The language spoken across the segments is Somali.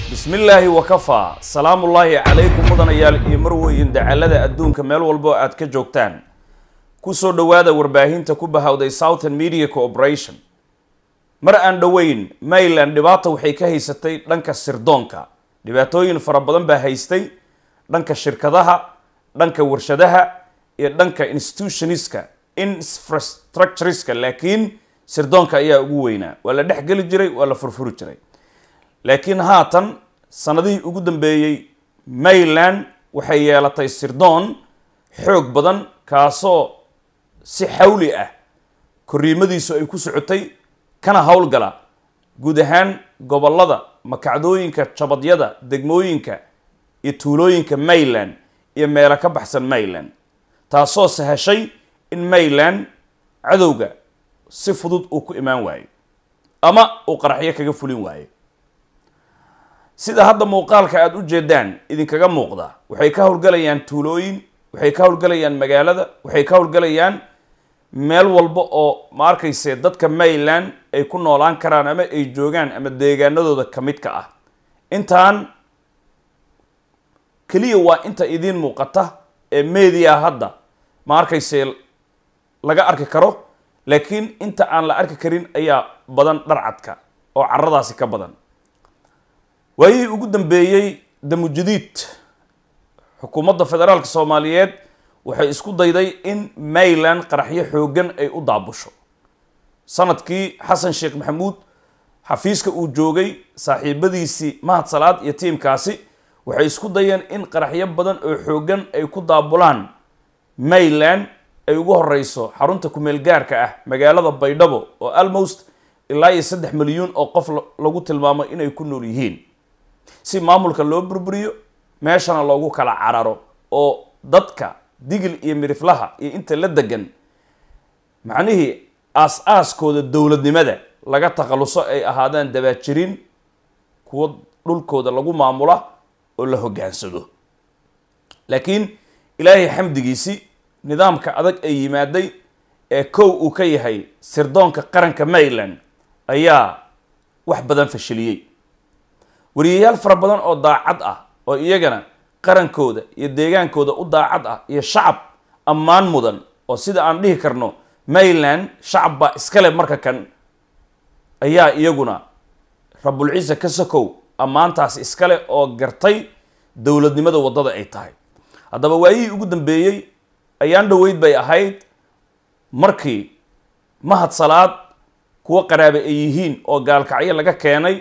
bismi illaahi wakafaa salaamullaahi calaykum mudanayaal iyo marweyn dacalada adduunka meel walbo aad ka joogtaan kusoo dhowaada warbaahinta ku bahawday southern media cooperation mar aan dhoweyn maryland dhibaata waxay ka haysatay dhanka sirdoonka dhibaatooyin fara badan baa haystay dhanka shirkadaha dhanka warshadaha iyo dhanka institutioniska infrastructureska laakiin sirdoonka ayaa ugu weynaa waa la dhex geli jiray waa la furfuri jiray laakiin haatan sanadihii ugu dambeeyey maryland waxay yeelatay sirdoon xoog badan kaasoo si xawli ah korriimadiisu ay ku socotay kana howlgala guud ahaan gobollada makacdooyinka jabadyada degmooyinka iyo tuulooyinka maryland iyo meelo ka baxsan maryland taasoo sahashay in maryland cadowga si fudud uu ku imaan waayo ama uu qaraxyo kaga fulin waayo sida hadda muuqaalka aada u jeedaan idinkaga muuqda waxay ka howlgalayaan tuulooyin waxay ka howlgalayaan magaalada waxay ka howlgalayaan meel walba oo ma arkayse dadka maryland ay ku noolaan karaan ama ay joogaan ama deegaanadooda ka mid ka ah intaan keliya waa inta idiin muuqata ee media hadda ma arkayse laga arki karo laakiin inta aan la arki karin ayaa badan dharcadka oo caradaasi ka badan waayihii ugu dambeeyey damujadiid xukuumadda federaalka soomaaliyeed waxay isku dayday in maryland qaraxyo xooggan ay u daabusho sanadkii xasan sheekh maxamuud xafiiska uu joogay saaxiibadiisii mahad salaad iyo tiimkaasi waxay isku dayeen in qaraxyo badan oo xooggan ay ku daabulaan maryland ay ugu horeyso xarunta kumeel gaarka ah magaalada baydhabo oo almost ilaa iyo saddex milyuun oo qof lagu tilmaamo inay ku nool yihiin si maamulka loo burburiyo meeshana loogu kala cararo oo dadka digil iyo miriflaha iyo inta la degan macnihii aas-aaskooda dowladnimada laga takhaluso ay ahaadaan dabaajirin kuwo dhulkooda lagu maamula oo la hoggaansado laakiin ilaahay xamdigiisi nidaamka adag ay yimaaday ee kow uu ka yahay sirdoonka qaranka maryland ayaa wax badan fashiliyey wariyayaal fara badan oo daacad ah oo iyagana qarankooda iyo deegaankooda u daacad ah iyo shacab ammaan mudan oo sida aan dhihi karno maryland shacab baa iskale marka kan ayaa iyaguna rabulciise ka sokow ammaantaas iskale oo gartay dowladnimada waddada ay tahay haddaba waayihii ugu dambeeyey ayaan dhoweyd bay ahayd markii mahad salaad kuwo qaraabe ay yihiin oo gaalkacyo laga keenay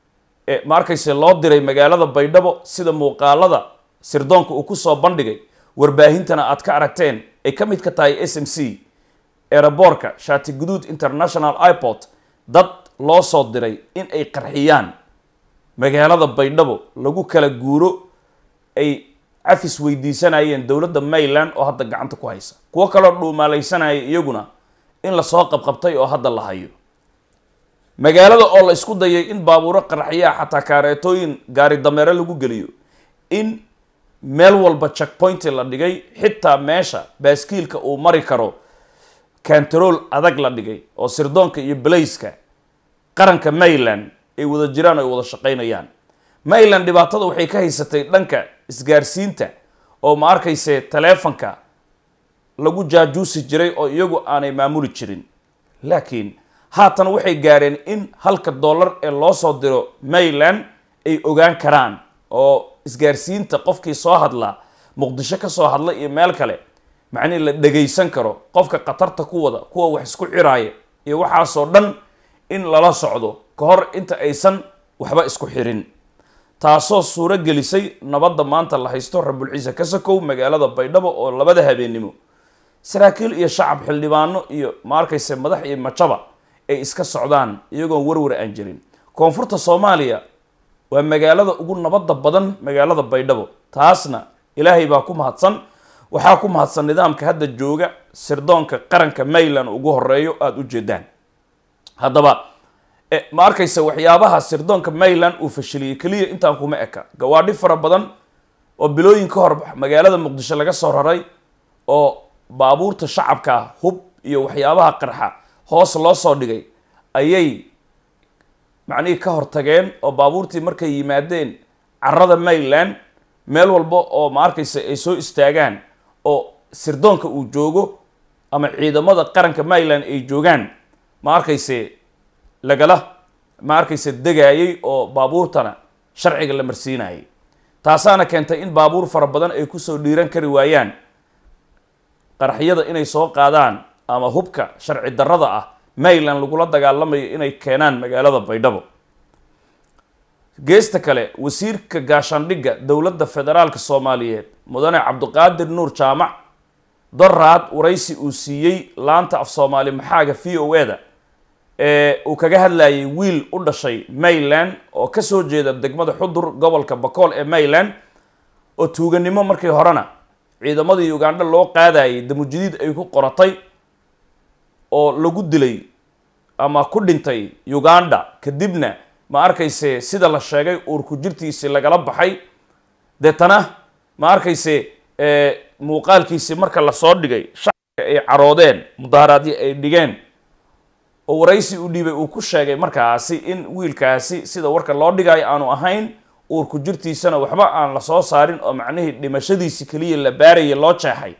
ma arkayse loo diray magaalada baydhabo sida muuqaalada sirdoonka uu kusoo bandhigay warbaahintana aad ka aragteen ay ka mid ka tahay s m c eeraboorka shaati guduud international iport dad loo soo diray in ay qarxiyaan magaalada baydhabo lagu kala guuro ay cafis weydiisanayeen dowladda maryland oo hadda gacanta ku haysa kuwo kaloo dhuumaalaysanaya iyaguna in lasoo qabqabtay oo hadda la hayo magaalada oo la isku dayay in baabuuro qaraxyaa xataa kaareetooyin gaari dameere lagu geliyo in meel walba checkpointi la dhigay xitaa meesha baaskiilka uu mari karo kantarool adag la dhigay oo sirdoonka iyo balayska qaranka maryland ay wada jiraan o ay wada shaqaynayaan maryland dhibaatada waxay ka haysatay dhanka isgaarsiinta oo ma arkayse taleefonka lagu jaajuusi jiray oo iyagu aanay maamuli jirin laakiin haatan waxay gaareen in halka dollar ee loo soo diro maryland ay ogaan karaan oo isgaarsiinta qofkii soo hadla muqdisho ka soo hadla iyo meel kale macnihi la dhagaysan karo qofka khatarta ku wada kuwa wax isku ciraaya iyo waxaasoo dhan in lala socdo ka hor inta aysan waxba isku xirin taasoo suuro gelisay nabadda maanta la haysto rabulciise kasakow magaalada baydhabo oo labada habeennimo saraakiil iyo shacab xildhibaano iyo ma arkayse madax iyo majaba ay iska socdaan iyagoon warwar aan jirin koonfurta soomaaliya waa magaalada ugu nabadda badan magaalada baydhabo taasna ilaahay baa ku mahadsan waxaa ku mahadsan nidaamka hadda jooga sirdoonka qaranka maryland ugu horeeyo aada u jeedaan haddaba ma arkayse waxyaabaha sirdoonka maryland uu fashiliyey keliya intaan kuma eka gawaadhi fara badan oo bilooyin ka hor magaalada muqdisho laga soo raray oo baabuurta shacabka hub iyo waxyaabaha qarxa hoos loo soo dhigay ayay macnihii ka hortageen oo baabuurtii markay yimaadeen carada mayland meel walba oo ma arkaysa ay soo istaagaan oo sirdoonka uu joogo ama ciidamada qaranka mayland ay joogaan ma arkayse lagala ma arkayse degaayay oo baabuurtana sharciga la marsiinayay taasaana keentay in baabuur fara badan ay kusoo dhiiran kari waayaan qaraxyada inay soo qaadaan ama hubka sharci darrada ah mayland lagula dagaalamayo inay keenaan magaalada baydhabo geesta kale wasiirka gaashaandhigga dowladda federaalka soomaaliyeed mudane cabdiqaadir nuur jaamac doraad waraysi uu siiyey laanta af soomaali maxaaga v o eda ee uu kaga hadlayay wiil u dhashay mayland oo kasoo jeeda degmada xudur gobolka bakool ee mayland oo tuuganimo markii horena ciidamadii ugandha loo qaadayay damujidiid ay ku qoratay oo lagu dilay ama ku dhintay uganda kadibna ma arkayse sida la sheegay uurku jirtiisi lagala baxay deetana ma arkayse muuqaalkiisi marka lasoo dhigay shacabka ay caroodeen mudaaharaadyo ay dhigeen oo waraysi u dhiibay uu ku sheegay markaasi in wiilkaasi sida warka loo dhigayo aanu ahayn uurku jirtiisana waxba aan la soo saarin oo macnihii dhimashadiisi keliya la baaraya loo jeexay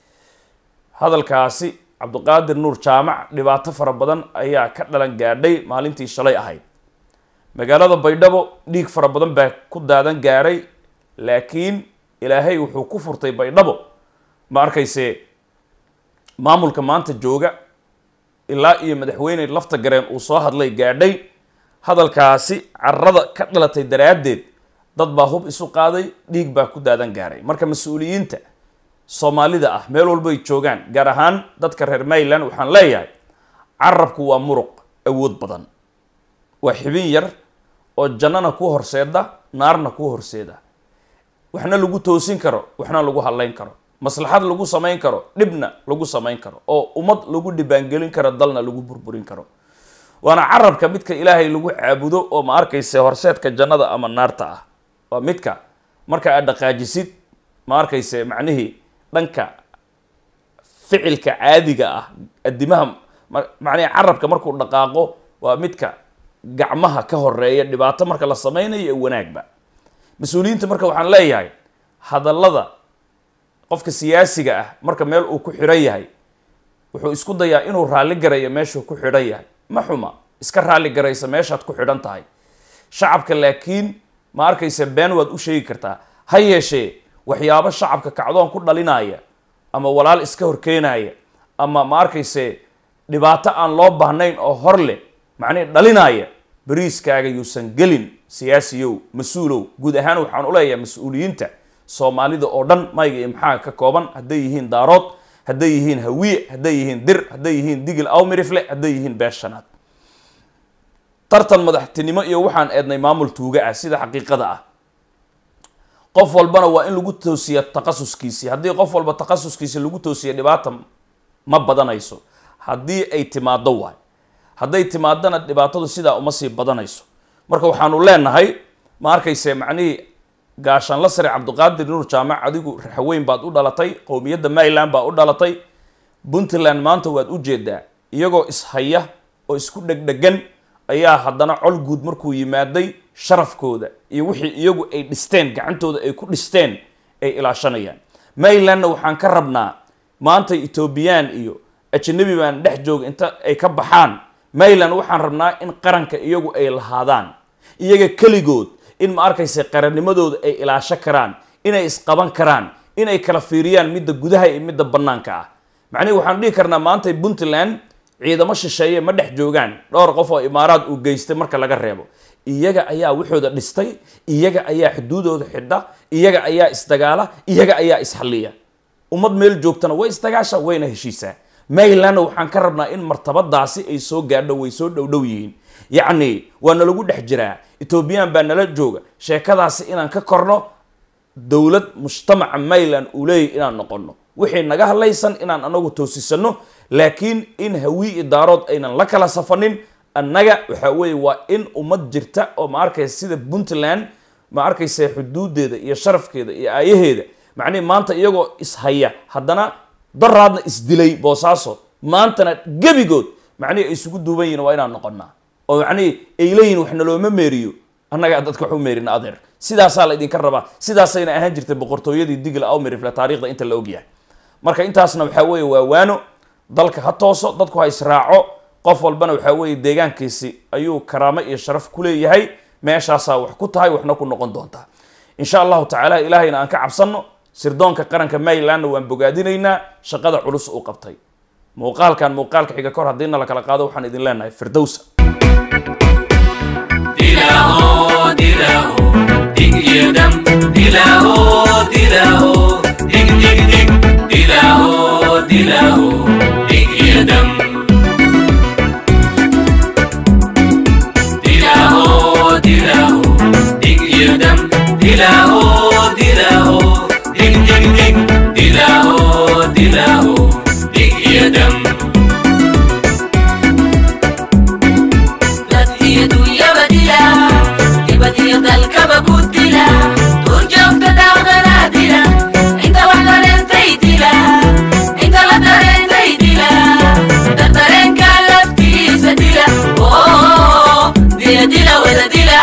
hadalkaasi cabdiqaadir nuur jaamac dhibaato fara badan ayaa ka dhalan gaadhay maalintii shalay ahayd magaalada baydhabo dhiig fara badan baa ku daadan gaaray laakiin ilaahay wuxuu ku furtay baydhabo ma arkayse maamulka maanta jooga ilaa iyo madaxweyne lafta gareen uu soo hadlay gaadhay hadalkaasi carada ka dhalatay daraaddeed dad baa hub isu qaaday dhiig baa ku daadan gaaray marka mas-uuliyiinta soomaalida ah meel walbay joogaan gaar ahaan dadka reer mayland waxaan leeyahay carabku waa muruq awood badan waa xibin yar oo jannana ku horseeda naarna ku horseeda waxna lagu toosin karo waxna lagu hadlayn karo maslaxad lagu samayn karo dhibna lagu samayn karo oo ummad lagu dhibaangelin karo dalna lagu burburin karo waana carabka midka ilaahay lagu caabudo oo ma arkayse horseedka jannada ama naarta ah waa midka marka aad dhaqaajisid ma arkayse macnihii dhanka ficilka caadiga ah addimaha macnihi carabka markuu dhaqaaqo waa midka gacmaha ka horeeya dhibaato marka la sameynayo ee wanaagba mas-uuliyiinta marka waxaan leeyahay hadallada qofka siyaasiga ah marka meel uu ku xidhan yahay wuxuu isku dayaa inuu raalli garayo meeshuu ku xidhan yahay ma xuma iska raalli garaysa meeshaad ku xidhan tahay shacabka laakiin ma arkaysa been waad u sheegi kartaa ha yeeshee waxyaabo shacabka kacdoon ku dhalinaya ama walaal iska horkeenaya ama ma arkayse dhibaato aan loo baahnayn oo hor leh macnihi dhalinaya bariiskaaga yuusan gelin siyaasiyow mas-uulow guud ahaan waxaan uleeyahay mas-uuliyiinta soomaalida oo dhan mayga iyo maxaa ka kooban hadday yihiin daarood hadday yihiin hawiye hadday yihiin dir hadday yihiin digil awmirifle hadday yihiin beeshanaad tartan madaxtinimo iyo waxaan eednay maamul tuuga ah sida xaqiiqada ah qof walbana waa in lagu toosiya takhasuskiisii haddii qof walba takhasuskiisi lagu toosiya dhibaata ma badanayso haddii ay timaado waay hadday timaadana dhibaatadu sidaa uma sii badanayso marka waxaanu leenahay ma arkayse macnihii gaashaanla sare cabdiqaadir nuur jaamac adigu raxweyn baad u dhalatay qowmiyadda mayland baa u dhalatay puntland maanta waad u jeedaa iyagoo ishaya oo isku dhegdhegan ayaa haddana col guud markuu yimaaday sharafkooda iyo wixii iyagu ay dhisteen gacantooda ay ku dhisteen ay ilaashanayaan maylandna waxaan ka rabnaa maanta etoobiyaan iyo ajanabi baan dhex jooga inta ay ka baxaan mayland waxaan rabnaa in qaranka iyagu ay lahaadaan iyaga keligood in ma arkaysa qarannimadooda ay ilaasho karaan inay isqaban karaan inay kala fiiriyaan midda gudaha iyo midda bannaanka ah macnihi waxaan dhihi karnaa maanta puntland ciidamo shisheeye ma dhex joogaan dhowr qof oo imaaraad uu geystay marka laga reebo iyaga ayaa waxooda dhistay iyaga ayaa xuduudooda xidha iyaga ayaa isdagaala iyaga ayaa isxalliya ummad meel joogtana way isdagaasha wayna heshiisaa maylandna waxaan ka rabnaa in martabadaasi ay soo gaadho way soo dhowdhow yihiin yacni waa nalagu dhex jiraa etoobiyaan baa nala jooga sheekadaasi inaan ka korno dowlad mujtamaca mayland uu leeyahy inaan noqono wixii naga hadlaysan inaan anagu toosisano laakiin in hawi iyo daarood aynan la kala safanin annaga waxa weeye waa in ummad jirta oo ma arkaysa sida puntland ma arkaysa xuduudeeda iyo sharafkeeda iyo aayaheeda macnihi maanta iyagoo ishaya haddana daraadna isdilay boosaaso maantana gebigood macnihi ay isugu duuban yihin waa inaan noqonnaa oo macnihii ay leeyihin wax nalooma meeriyo annagaa dadka wax u meerina adeer sidaasaa la idinka rabaa sidaasayna ahaan jirtay boqortooyadii digla awmerifle taarikhda inta la ogyahay marka intaasna waxaa weeye waa waano dalka ha tooso dadku ha israaco qof walbana waxaa weeye deegaankiisi ayuu karaamo iyo sharaf ku leeyahay meeshaasaa wax ku tahay waxna ku noqon doontaa insha allahu tacaala ilaahayna aan ka cabsanno sirdoonka qaranka marylandna waan bogaadinaynaa shaqada culus uu qabtay muuqaalkan muuqaalka xiga kor haddiina la kala qaado waxaan idin leenahay firdowsa dilaho dilaho dig iyo dam dilaho dilaho dig dig dig dilaho dilaho dig iyo dam dilaho dilaho dig iyo dam dilaho dilaho dig dig dig dilaho dilaho dig iyo dam dad iyo dunyaba dila dibad iyo dalkaba ku dila duurjoogta daaqdana dila inta wax dareentay dila inta la dareentay dila dad dareenka laftiisa dila oo dila dila wada dila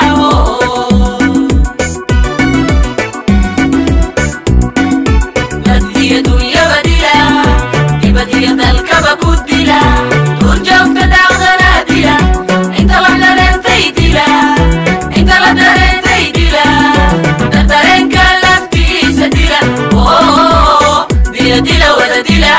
dad iyo dunyaba dila dibad iyo dalkaba ku dila duurjoogta daaqdana dila inta wax dareentay dila inta la dareentay dila dad dareenka laftiisa dila oo dila dila wada dila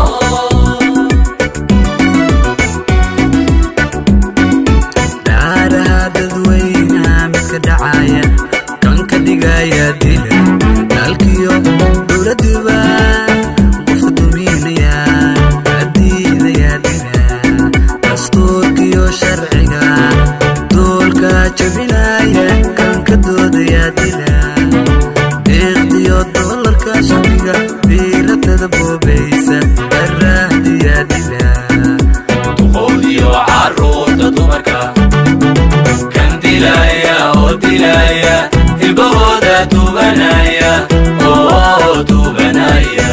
dhaaraha dadweynaha midka dhacaya kan ka dhigaya dila dalkiyo dowladuba qofka duminaya adiidaya dila dastuurkiyo sharciga doolka jabinaya kan ka doodaya dila deeqdiyo doolarka shamiga biilatada boobaysa daraahdiya dila duqowdiyo caruurta dumarka kan dilaya oo dilaya hilbahooda tubanaya oo tubanaya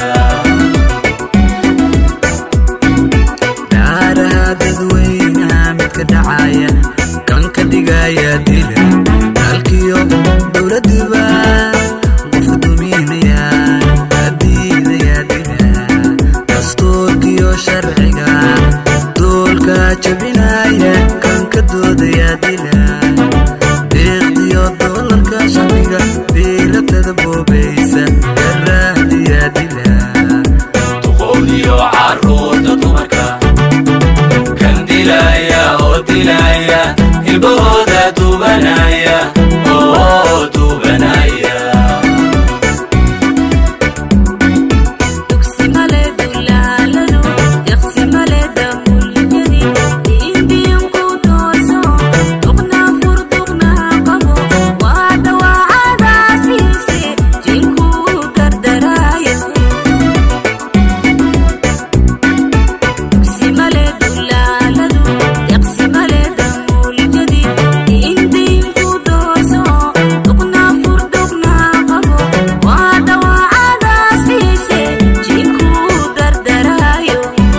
dhaaraha dadweynaha midka dhacaya kan ka dhigaya dila dalkiyo dowladuba qofka duminaya adiidaya dila dastuurkiyo sharciga doolka jabinaya kan ka doodaya dila deeqdiyo doolarka shamiga biilatada boobaysa daraahdiya dila duqowdiyo caruurta dumarka kan dilaya oo dilaya hilbahooda tubanaya oo tubanaya dugsi male dulaaladu yaqsi male damulyadi indiyanku tooso duqna fur duqna qabo waa dhawaacadaasiise jinku gardaraayo dugsi male dulaaladu yaqsi male damulyadi indiyanku tooso duqna fur duqna qabo waa dhawaacadaasiise jinku gardaraayo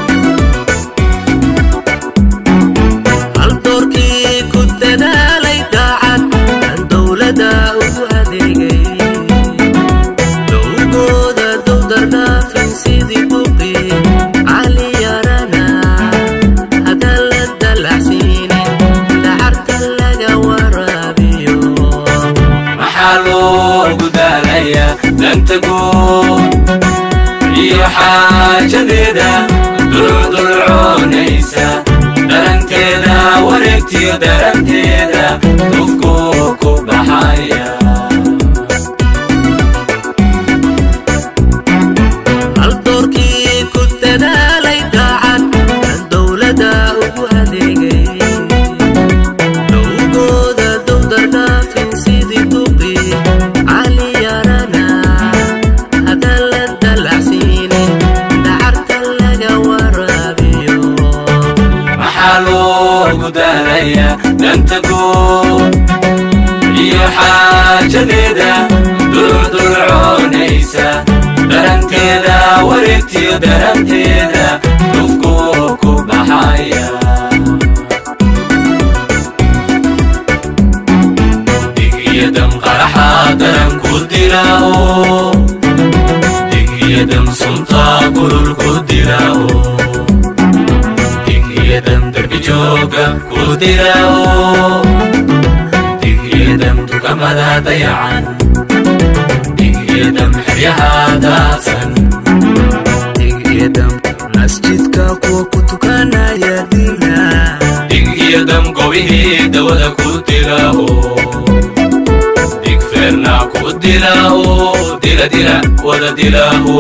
hal doorkii ku dadaalay daacad kan dowladda ugu adeegay dowgooda dowdardhaafin sidii buqi cali yarana haddaan la dalacsiine dacarta laga waraabiyo maxaa loogu daalaya danta guud iyo xaajadeeda dulcudulcoonaysa daranteeda wareegtiyo daranteeda dufku ku baxaya hal doorkii ku dadaalay daacad kan dowladda ugu adeegay dowgooda dowdardhaafin sidii duqi cali yarana haddaan la dalacsiine dacarta laga waraabiyo maxaa loogu daalaya danta guud iyo xaajadeeda dulcudulcoonaysa daranteeda wareegtiyo daranteeda dufku ku baxaya ku dilaawo digyadam dukamada dayacan digyadam xeryaha daadsan digyadam masjidka kuwa ku tukanaya dila digyadam gobihii dawada ku dilaawo digfeerna ku dilaawo dila dila wada dilaawo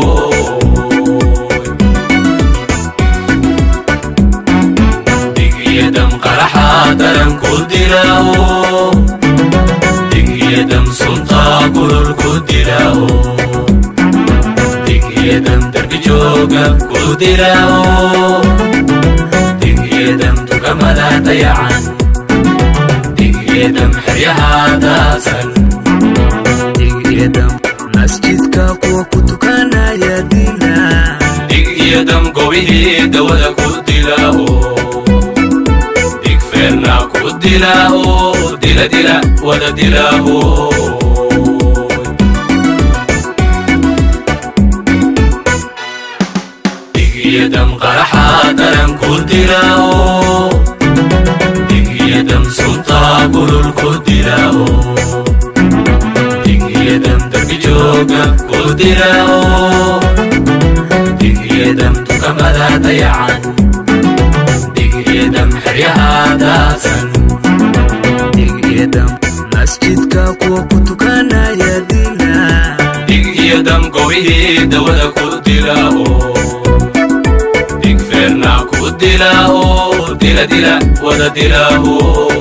digyadam qaraxa daran ku dilaawo digyadam sunta gurur ku dilaawo digyadam darbi jooga ku dilaawo digyadam dukamada dayacan digyadam xeryaha daasan digyadam masjidka kuwa ku tukanaya dila digyadam gobihii dawada ku dilaawo digfeerna ku dilaawo dila dila wada dilaawo digyadam qaraxa daran ku dilaawo digyadam sunta gurur ku dilaawo digyadam darbi jooga ku dilaawo digyadam dukamada dayacan digyadam xeryaha daasan digyadam masjidka kuwa ku tukanaya dila digyadam gobihii dawada ku dilaawo digfeerna ku dilaawo dila dila wada dilaawo